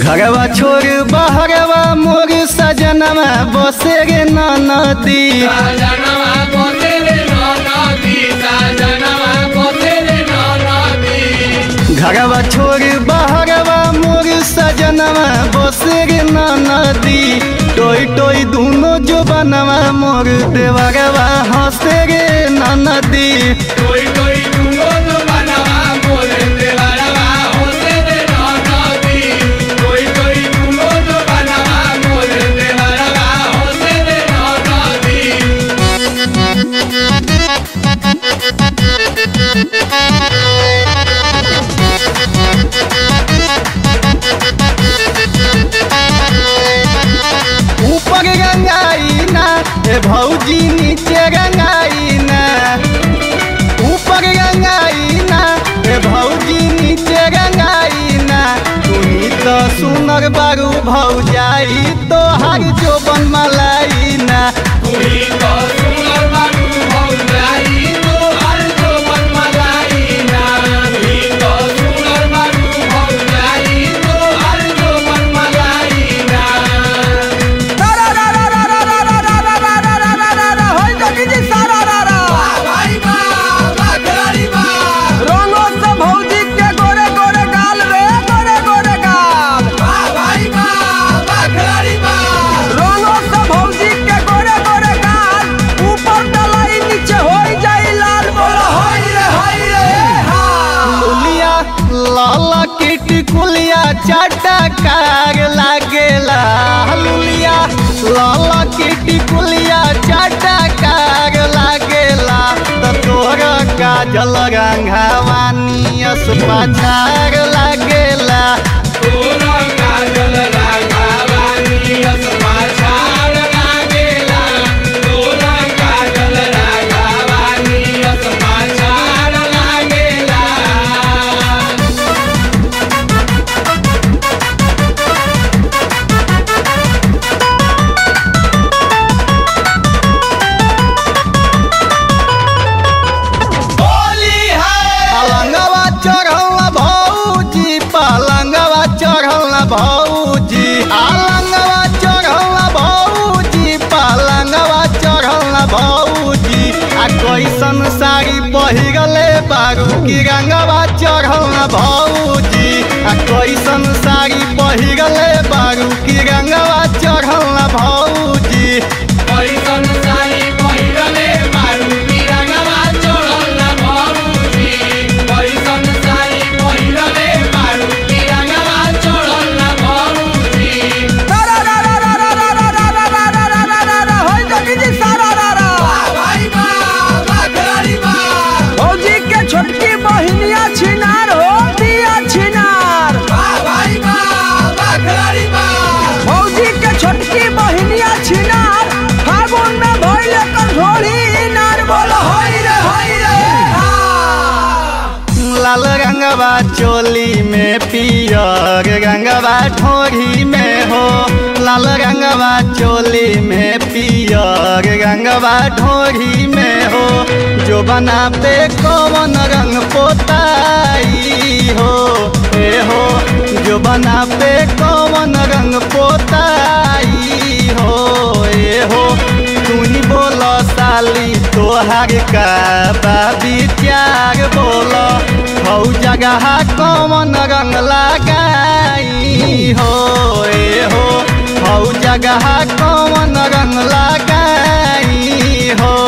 घरवा छोड़ बहरवा मोर सजनवा बसे गे नदी सजनवा पोते रे नदी सजनवा पोते रे नदी घरवा छोड़ बहरवा मोर सजनवा बसे गे नदी टोई टोई दूनो जो बनवा मोर देवरवा हंसे गे नदी कोई कोई तुंगो तो बनवा बोले देवरवा होते रे नदी कोई कोई तुंगो तो बनवा बोले देवरवा होते रे नदी ऊपर गंगाई ना ए भौजी नीचे गंगाई ना ऊपर गंगाई ना ए भौजी नीचे गंगाई ना तुही तो सुनर बारू भौजाई तो हर जो बन मलाई ना तुही तो सुनर बाबू भौजाई तो हर जो मन मलाई ना तुही तो सुनर बाबू भौजाई तो हर जो मन मलाई ना भाई बा बाखरी बा बा भाई बा बाखरी बा हाय रे हाय रे हा लुलिया लाला किट कुलिया चाटा कार लागेला लुलिया लाला किट कुलिया चाटा कार लागेला त तोर काजल रंगवानी अस पाछार लागेला तोरा काजल राघवानी असमा छाड़ लागेला तोरा काजल राघवानी असमा छाड़ लागेला होली है पलंगवा चढ़ल भौजी पलंगवा चढ़ल भौजी पलंगवा चढ़ल भौजी पलंगवा चढ़ल भौजी आ कैसन साड़ी पहिरले बारू की रंगवा चढ़ल भौजी आ कैसन साड़ी पहिरले बारू की रंगवा चढ़ल भौजी कैसन साड़ी पहिरले बारू की रंगवा चढ़ल ना भौजी कैसन साड़ी पहिरले बारू की रंगवा चढ़ल ना भौजी भाई बा बाखरी बा छोटकी बहिनिया छिनार हो दिया छिनार बा भाई बा बाखरी बा फौजी के छोटकी बहिनिया छिनार फागुन में भइले कंठोड़ी नार बोलो हाय रे हाय रे हा लाल रंगवा चोली में पियर रंगवा ठोरी में हो लाल रंगवा चोली में पियर रंगवा ढोरी में हो जो बना पे कौन रंग पोताई हो ए हो जो बना पे कौन रंग पोताई हो ए हो तू ही बोलो साली तोहार का बा विचार बोलो हौ जगह कौन रंग लगाई हो ए हो हौ जगह कौन रंग लगाई हो